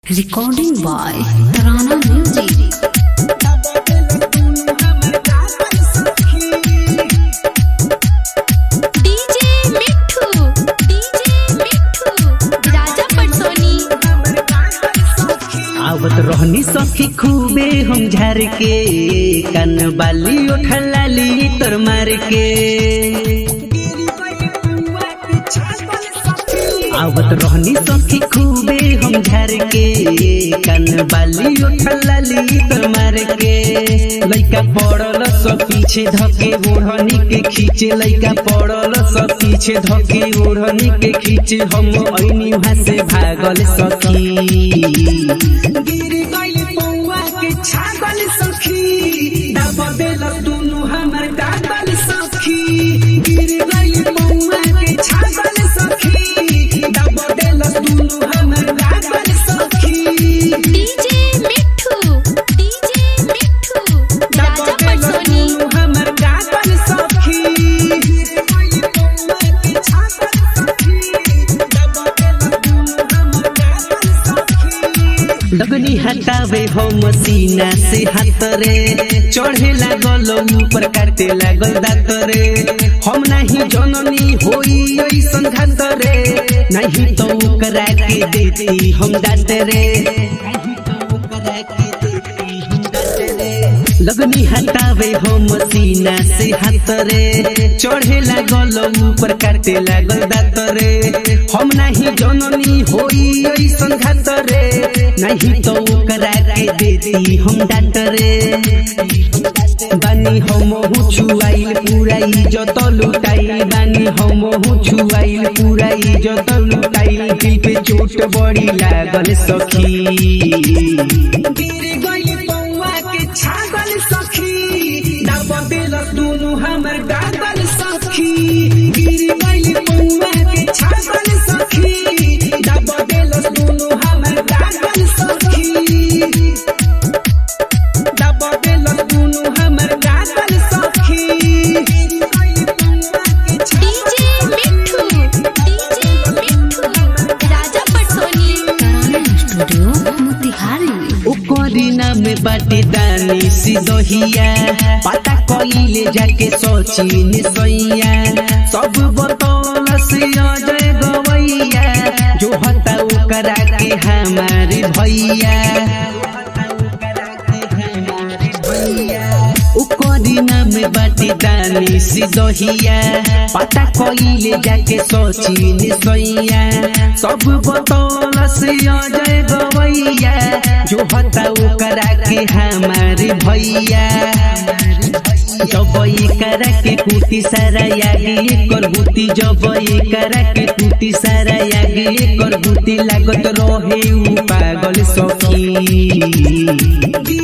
Recording by Tarana Music. DJ Mithu DJ Mithu Raja Patsoni आवत रहनी सखी खूबे हम झार के कान बाली उठलाली तर मार के आवत रहनी सखी खूबे हम झार के कान बाली उठलाली तर मार के लइका पड़ल सब पीछे धके ओढ़नी के खींचे लइका पड़ल सब पीछे धके ओढ़नी के खींचे हम ऐनी वहां से भागल सखी गिर गई पौआ के छागल सखी दब देल दुनु हमर दागल सखी गिर गई पौआ के छागल सखी दब देल दुनु हमर दागल सखी डीजे मिठू डीजे मिठू दब राजा देल पटसोनी दुनु हमर दागल सखी गिर गई पौआ के छागल सखी दब देल दुनु हमर दागल सखी लगनी हटावे हो मसीना से हाथ रे चढ़े लागल ऊपर काटे लागल दांत रे हम नहीं जननी होई ऐसन घात रे नहीं तो ओकरा के देती हम दांत रे नहीं तो ओकरा के देती हम दांत रे लगनी हटावे हो मसीना से हाथ रे चढ़े लागल ऊपर काटे लागल दांत रे हम नहीं जननी होई ऐसन घात रे नहीं तो ओकरा के देती हम डांट रे बानी हम छुआइल पूरा इज्जत लुटाइल बानी हम छुआइल पूरा इज्जत लुटाइल दिल पे चोट बड़ी लागल सखी गिर गई पौआ के छागल सखी दब देल दुनु हमर गागल सखी गिर गई पौआ के छागल सखी दब देल दुनु हमर गागल सखी दब देल दुनु हमर गागल सखी गिर गई पौआ के डीजे मिठू डीजे मिठू राजा पटसोनी Tarana Studio, Motihari. ओकरी नाम बाटे दानी सिदहिया पता कइले जाके सचिन सैया सब बतौल से अजय गवैया जो हता ओकरा के हमारे भैया ओकरी नाम बाटे दानी सिदहिया पता कइले जाके सचिन सैया सब बतौल से अजय गवैया जो हता ओकरा के हमारे भैया जब करा के कुटी सारा यागी कर बुती जब करा के कुटी सारा यागी कर बुती लागत रहे उ पागल सखी